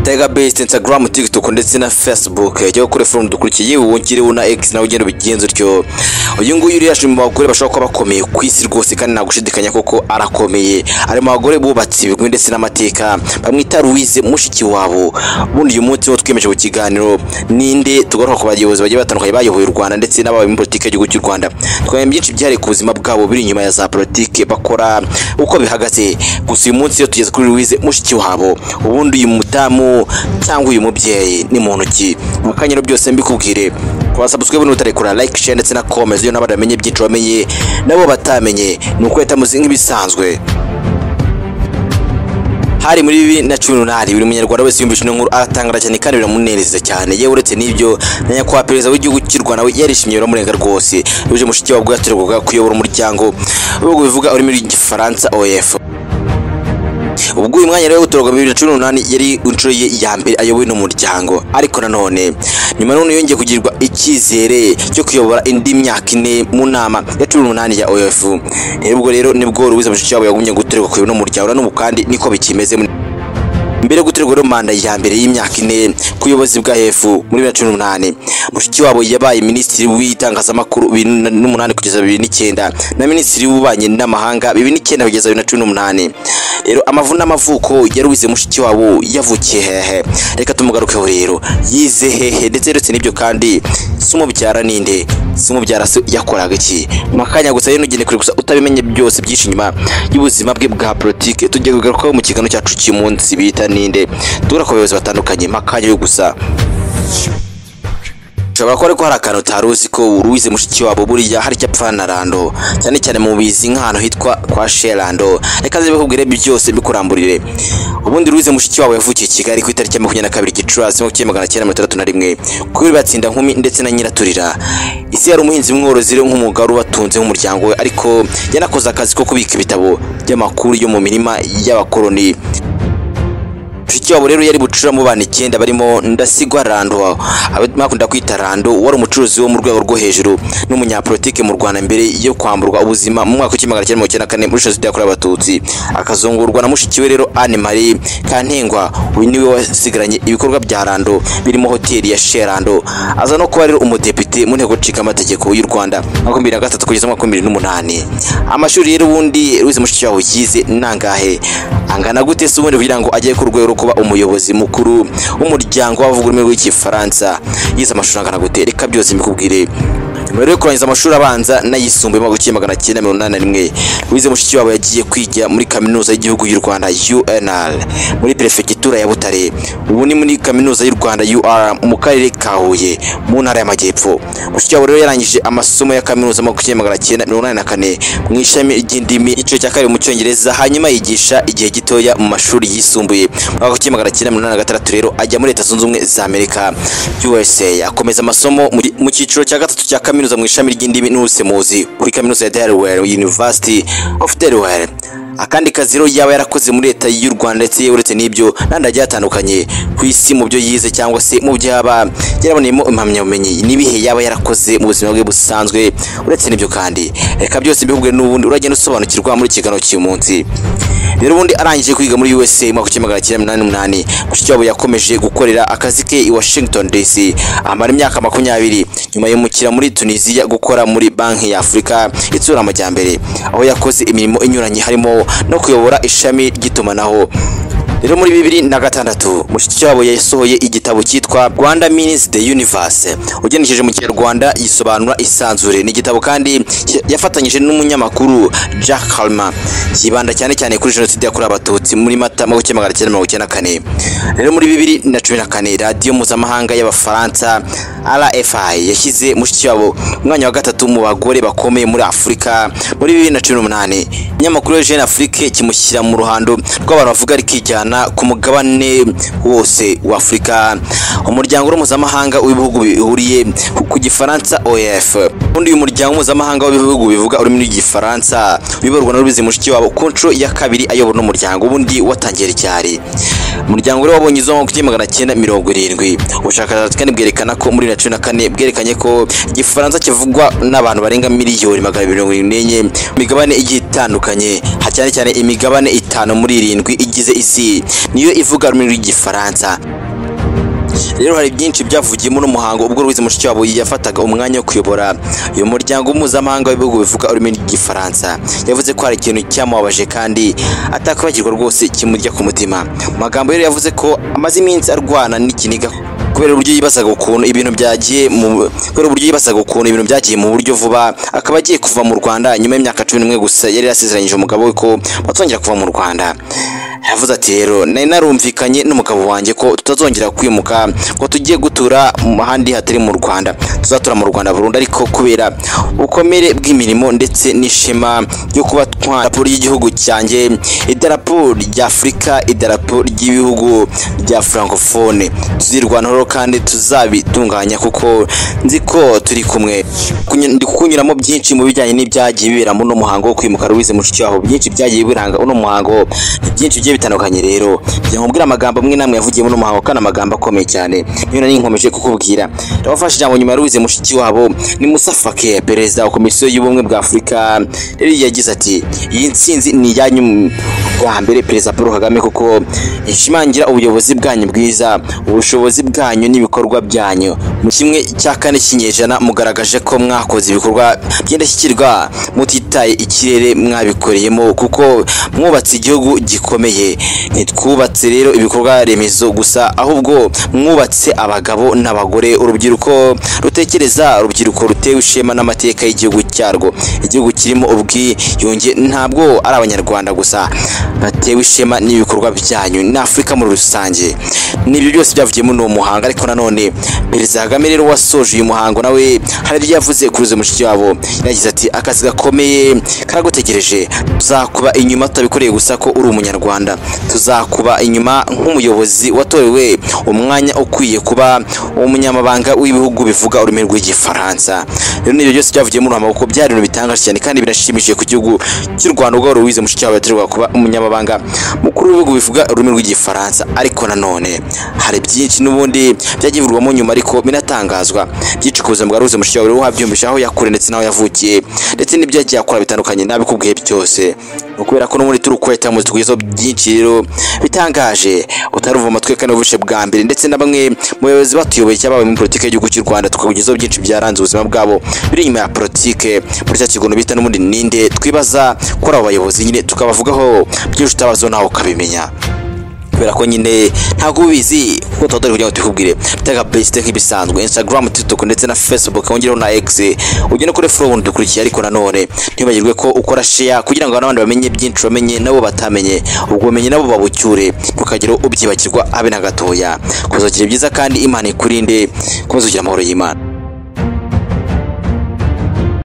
Tiger Beast, Instagram, TikTok ndetse na Facebook. Jya kuri forum dukurikiye wongere na X nawe ugenda ubigenza utyo. Uyu nguyu rero ashimye mu bagore bashobora kuba bakomeye ku isi rwose kandi nta gushidikanya koko arakomeye. Ari mu bagore bubatse ibigwi ndetse n'amateka. Bamwita Louise mushiki wabo. Ubundi uyu munsi wo twiyemeje ku kiganiro ninde tugaruka ku bayobozi bagiye batandukanye bayoboye u Rwanda ndetse n'abayobozi muri politiki y'igihugu cy'u Rwanda. Twamenye byinshi byari ku buzima bwabo biri inyuma ya za politiki bakora uko bihagaze. Gusa uyu munsi iyo tugeze kuri Louise mushiki wabo. Ubundi uyu mutamu cyangwa uyu mubyeyi ni muntu ki mu kanyero byose mbikubwire kubasubscribe n'utarekura like share ndetse na comment iyo n'abandi bamenye byinshi bamenye nabo batamenye ni ukwita muzi nk'ibisanzwe hari muri bibiri na cumi n'umunani buri munyarwanda wese yumvise ino nkuru aratangara cyane kandi biramunezeza cyane yewe uretse n'ibyo na nyakubahwa perezida w'igihugu cy'u rwanda we yarishimye biramurenga rwose bije mushiki wabwo yatorerwaga kuyobora umuryango ibihugu bivuga ururimi rw'igifaransa oef ubwo uyu mwanya rero gutorwa bibiri na cumi n'umunani yari inshuro ye ya mbere ayobowe n'umuryango ariko nanone nyuma none yongeye kugirirwa icyizere cyo kuyobora indi myaka ine mu nama ya cumi n'umunani ya oef ubwo rero nibwo ruwiza mushikiwabo yagumye gutorerwa kuyobora n'umuryango na n'ubu kandi niko bikimeze mbere yo guterwa rero manda ya mbere y'imyaka ine ku buyobozi bwa hefu muri bibiri na cumi n'umunani mushiki wabo yabaye minisitiri w'itangazamakuru bibiri n'umunani kugeza bibiri n'icyenda na minisitiri w'ububanyi n'amahanga bibiri n'icyenda kugeza bibiri na cumi n'umunani rero amavu n'amavuko yarubize mushiki wabo yavukiye hehe reka tumugarukeho rero yize hehe ndetse uretse n'ibyo kandi si umubyara ninde si umubyara se yakoraga iki mu kanya gusa rero ntugende kure gusa utabimenye byose byinshi inyuma y'ubuzima bwe bwa politike tugiye kugarukaho mu kiganiro cyacu cy'uyu munsi bita ninde duhura ku bayobozi batandukanye makanya yo gusa ushobora kuba ariko hari akantu utari uzi ko uruwize mushiki wabo buriya hari icyo apfana na rando cyane cyane mu bizi nk'ahantu hitwa kwa sherando reka zibe kubwire byose bikuramburire ubundi ruwize mushiki wabo yavukiye i kigali ku itariki ya makumyabiri na kabiri gicurasi mu kimwe magana cyenda mirongo itandatu na rimwe kuri batsinda nkumi ndetse na nyiraturira isi yari umuhinzi mworozi rero nk'umwuga wari ubatunze nk'umuryango we ariko yanakoze akazi ko kubika ibitabo by'amakuru yo mu mirima y'abakoloni mushiki wabo rero yari bucuramo bana icyenda barimo ndasigwa rando bakunda kwita rando wari umucuruzi wo mu rwego rwo hejuru n'umunyapolitike mu rwanda mbere yo kwamburwa ubuzima mu mwaka w'ikimagana cyenda mirongo icyenda na kane muri jenoside yakorewe abatutsi akazungurwa na mushiki we rero anne marie kantengwa uyu niwe wasigaranye ibikorwa bya rando birimo hoteli ya sherando aza no kuba rero umudepite mu nteko nshingamategeko y'u rwanda makumyabiri na gatatu kugeza makumyabiri n'umunani amashuri rero ubundi ruzi mushiki wawe yize nangahe angana gute se ubundi kugira ngo ajye ku rwego kuba umuyobozi mukuru w'umuryango w'abavuga ururimi rw'igifaransa yize amashuri angana gute reka byose mbikubwire nyuma yo kurangiza amashuri abanza n'ayisumbuye mu gukiri magana cyenda mirongo inani na rimwe wize mushiki wabo yagiye kwiga muri kaminuza y'igihugu y'u rwanda unr muri perefegitura ya butare ubu ni muri kaminuza y'u rwanda ur mu karere ka huye mu ntara y'amajyepfo mushiki wabo rero yarangije amasomo ya kaminuza mu gukiri magana cyenda mirongo inani na kane mu ishami ry'indimi igice cya kabiri mu cyongereza hanyuma yigisha igihe gitoya mu mashuri yisumbuye mu mwaka w'ikiri magana cyenda mirongo inani na gatandatu rero ajya muri leta zunze ubumwe za amerika usa akomeza amasomo mu cyiciro cya gatatu cya kaminuza kaminuza mu ishami ry'indimi n'ubusemuzi kuri kaminuza ya Delaware University of Delaware akandi kazi rero yaba yarakoze muri leta y'u Rwanda ndetse uretse n'ibyo n'andi agiye atandukanye ku isi mu byo yize cyangwa se mu byo yaba yaraboneyemo impamyabumenyi n'ibihe yaba yarakoze mu buzima bwe busanzwe uretse n'ibyo kandi reka byose bihuguwe n'ubundi uragenda usobanukirwa muri kiganiro cy'uyu munsi rero ubundi arangije kwiga muri USA mu mwaka w'ikimagana cyenda mirongo umunani mushiki wabo yakomeje gukorera akazi ke i Washington DC amara imyaka makumyabiri nyuma yimukira muri Tunisia gukora muri banki ya Afurika itsura amajyambere aho yakoze imirimo inyuranye harimo no kuyobora ishami ry'itumanaho rero muri bibiri na gatandatu mushiki wabo yasohoye igitabo cyitwa rwanda minis the universe ugenekereje mu kinyarwanda yisobanura isanzure ni igitabo kandi yafatanyije n'umunyamakuru jack halma yibanda cyane cyane kuri jenoside yakorewe abatutsi muri mata mu gukemura magana cyenda mirongo icyenda na kane rero muri bibiri na cumi na kane radiyo mpuzamahanga y'abafaransa rfi yashyize mushiki wabo umwanya wa gatatu mu bagore bakomeye muri afurika muri bibiri na cumi n'umunani ikinyamakuru jeune afrique kimushyira mu ruhando rw'abantu bavuga rikijyana ku mugabane wose wa afurika umuryango mpuzamahanga w'ibihugu bihuriye ku gifaransa oef ubundi uyu muryango mpuzamahanga w'ibihugu bivuga ururimi rw'igifaransa uyoborwa na rubizi mushiki wabo ku nshuro ya kabiri ayobora n'umuryango ubundi watangiye ryari umuryango rero wabonye izuba kuri magana cyenda mirongo irindwi ubushakashatsi kandi bwerekana ko muri bibiri na cumi na kane bwerekanye ko igifaransa kivugwa n'abantu barenga miliyoni magana abiri mirongo irindwi n'enye imigabane igiye itandukanye cyane cyane imigabane itanu muri irindwi igize isi Paris niyo ivuga rumwe rw'igifaransa rero hari byinshi byavugiyemo n'umuhango ubwo Louise Mushikiwabo yafataga umwanya wo kuyobora uyu muryango mpuzamahanga w'ibihugu bivuga ururimi rw'igifaransa yavuze ko hari ikintu cyamubabaje kandi atakwibagirwa rwose kimurya ku mutima mu magambo rero yavuze ko amaze iminsi arwana n'ikiniga kubera uburyo yibazaga ukuntu ibintu byagiye mu kubera uburyo yibazaga ukuntu ibintu byagiye mu buryo vuba akaba agiye kuva mu Rwanda nyuma y'imyaka cumi n'umwe gusa yari yarasezeranyije umugabo we ko batongera kuva mu Rwanda yavuze ati rero nari narumvikanye n'umugabo wanjye ko tutazongera kwimuka ngo tugiye gutura mu handi hatari mu Rwanda tuzatura mu Rwanda burundu ariko kubera ubukomere bw'imirimo ndetse n'ishema ryo kuba twarapo ry'igihugu cyanjye idarapo ry'Afurika idarapo ry'ibihugu bya francophone tuzirwanaho kandi tuzabitunganya kuko nzi ko turi kumwe Kuny- ndi kukunyuramo byinshi mu bijyanye n'ibyagiye bibera muri uno muhango wo kwimuka Louise Mushikiwabo byinshi byagiye biranga uno muhango ni byinshi bigiye bitandukanye rero njya nkubwira amagambo amwe namwe yavugiye muri uno muhango kandi amagambo akomeye cyane niyo nari nkomeje kukubwira ndabafashe ijambo nyuma ya Louise Mushikiwabo ni Musa Faki perezida wa komisiyo y'ubumwe bwa Afurika rero yagize ati iyi ntsinzi ni iyanyu bwa mbere perezida Paul Kagame kuko ishimangira ubuyobozi bwanyu bwiza ubushobozi bwanyu n'ibikorwa byanyu mu kimwe cya kane cy'inyejana mugaragaje ko mwakoze ibikorwa by'indashyikirwa mutitaye ikirere mwabikoreyemo kuko mwubatse igihugu gikomeye ntitwubatse rero ibikorwa remezo gusa ahubwo mwubatse abagabo n'abagore urubyiruko rutekereza urubyiruko rutewe ishema n'amateka y'igihugu cyarwo igihugu kirimo ubwiyunge ntabwo ari abanyarwanda gusa batewe ishema n'ibikorwa byanyu na Afurika muri rusange n'ibyo byose byavugiye muri uwo muhango ariko nanone perezida Kagame rero wasoje uyu muhango nawe hari ibyo yavuze kuri uyu mushiki wabo yagize ati akazi gakomeye karagutegereje tuzakuba inyuma tutabikoreye gusa ko uri umunyarwanda tuzakuba inyuma nk'umuyobozi watorewe umwanya ukwiye kuba umunyamabanga w'ibihugu bivuga ururimi rw'igifaransa rero n'ibyo byose byavugiye muri uwo muhango kuko byari ibintu bitangaje cyane kandi birashimishije ku gihugu cy'u Rwanda ubwo Louise Mushikiwabo yatorerwa kuba umunyamabanga mukuru w'ibihugu bivuga ururimi rw'igifaransa ariko nanone hari byinshi n'ubundi byagiye bivugwamo nyuma ariko binatangazwa byinshi ku buzima bwa Louise Mushikiwabo rero wabyumvisha aho yakure ndetse n'aho yavukiye ndetse n'ibyo yagiye akora bitandukanye nabikubwiye byose ni ukubera ko no muri turi ukweta muzi kugeza byinshi rero bitangaje utaruva amatwi kandi ubuvishe bwa mbere ndetse na bamwe mu bayobozi batuyoboye cyangwa babaye muri politiki y'igihugu cy'u Rwanda tukakugezaho byinshi byaranze ubuzima bwabo biri inyuma ya politiki muri cya kigono bita n'ubundi ninde twibaza kuri abo bayobozi nyine tukabavugaho byinshi utabazo nawe ukabimenya kubera ko nyine ntabwo ubizi kuko tuba turi kugira ngo tubikubwire bitega besite nk'ibisanzwe instagram tiktok ndetse na facebook wongereho na x ugende kuri follow ubundi dukurikiye ariko nanone ntibagirwe ko ukora share kugira ngo n'abandi bamenye byinshi bamenye nabo batamenye ubwo bumenyi nabo babucyure ntukagire ubyibagirwa abe na gatoya kuzakira byiza kandi imana ikurinde kumaze kugira amahoro y'imana